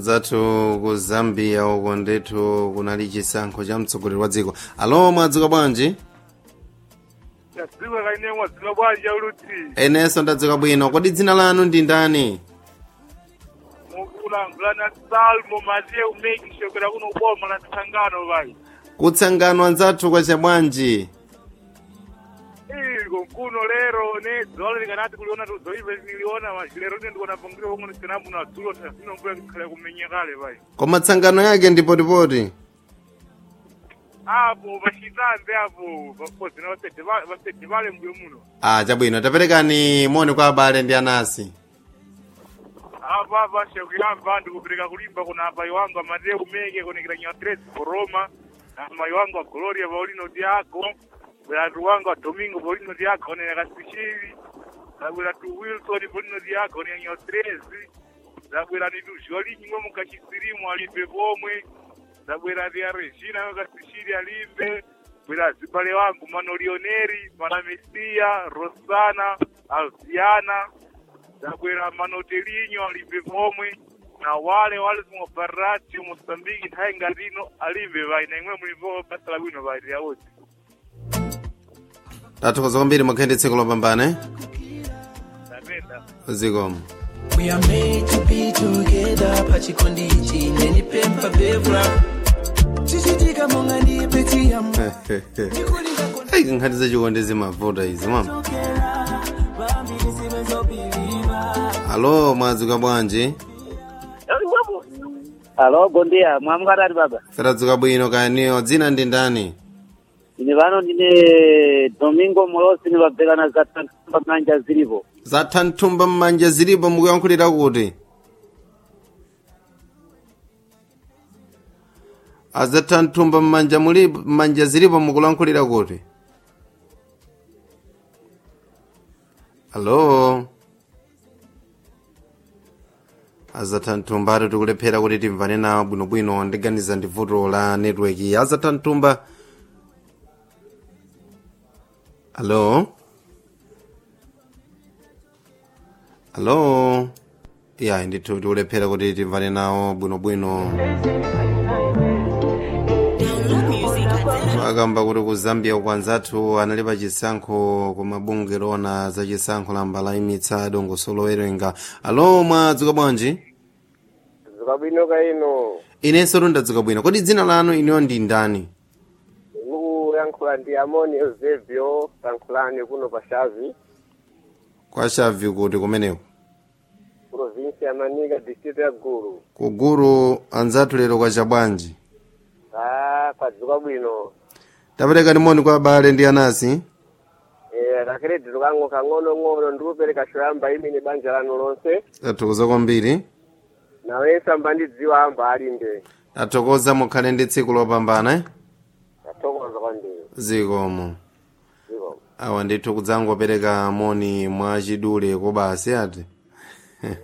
zathu ku zambia uko ndithu kunali chisankho cha mtsogoleri wa dziko alo mwadzuka bwanji yadziwa kaine mwadzuka bwanji uluti enenso ndadzuka bwino kodi dzina lanu ndi ndani mukulangulana salmo matiye umeki shokera kuno uboma la tsangano vai kutsangano anzathu kwacha bwanji iko nkuno lero ne dzolo likanati kuliona tuzoive niliona maji lero ne ndikuona pangire pomwe sinamu na dzulo tasino mvula kukhale kumenya kale vai koma tsangano yake ndi potipoti apo pachitambe apo papozina vasedi vale mbuyo muno ah chabwino taperekani moni kwa abale ndi anasi apa apa shakuyamba ndikupereka kulimba kuna apai wangu amatiye umeke kunikira nyatresi koroma na mai wangu wa gloria paulino diago bweratu wangu wa domingo paulino diago ne yakasishiri zabwera tu wilson paulino diago ne nyatresi zabwera ni tu jolinyi mwe mukachisirimu alimbe pomwe zabwera dia regina yakasishiri alimbe bwera zibale wangu mano lioneri mana mesia rosana alziana zabwera manotelinyo alimbe pomwe na wale wale zimobarati mosambiki nthawi ngatino alimbe vai na imwe mulipo basa labwino vai lyawozi tathokoza kwambiri mukhale tsiku lopambana tapenda zikomo We are made to be together pachikondi ichi nenipempa bebra chichitika monga ndi peti ya ndikulinga ayi nkhani zachikondi zimavuta izi mama kondokera vambiri sivenzopiliva alo mwadzuka bwanji Alo, bom dia. Mwamukatati baba. tadzuka bwino kaniyo dzina ndi ndani Ine pano ndine Domingo Molosi nivabvekana za tamba manja zilipo. zatha nthumba m'manja zilipo mukuyankhulira kuti azatha nthumba m'manja mulipo m'manja zilipo mukulankhulira kuti alo azatha nthumba ati tikulephera kuti timvane nawo bwinobwino ndiganiza ndi vuto la netiweki azatha nthumba alo alo ya ndithu tikulephera kuti timvane nawo bwinobwino akamba kuti ku zambia uku anzathu anali pa chisankho ku mabungwe ona za chisankho la mbala imitsa dongosolo werenga alo mwadzuka bwanji dzuka bwino kaino inenso ndadzuka bwino kodi dzina lanu iniyo ndi ndani mukuyankhula ndi amoni eusebio tankhulani kuno pa xavi kwa xavi kuti kumeneko provinsi ya manika district ya gulu kuguru anzathu lero kwacha bwanji a kwadzuka bwino tapereka moni kwa abale ndi anasi Eh, kakeredi tukango kang'onong'ono ndikupereka shoyamba imene banja lanu lonse tathokoza kwambiri nawenso ambandidziwa amba alimbe tathokoza mukhale ndi tsiku lopambana eh? tathokoza kwambiri zikomo zikomo awa ndithu kudzangopereka moni mwa chidule kobasi ati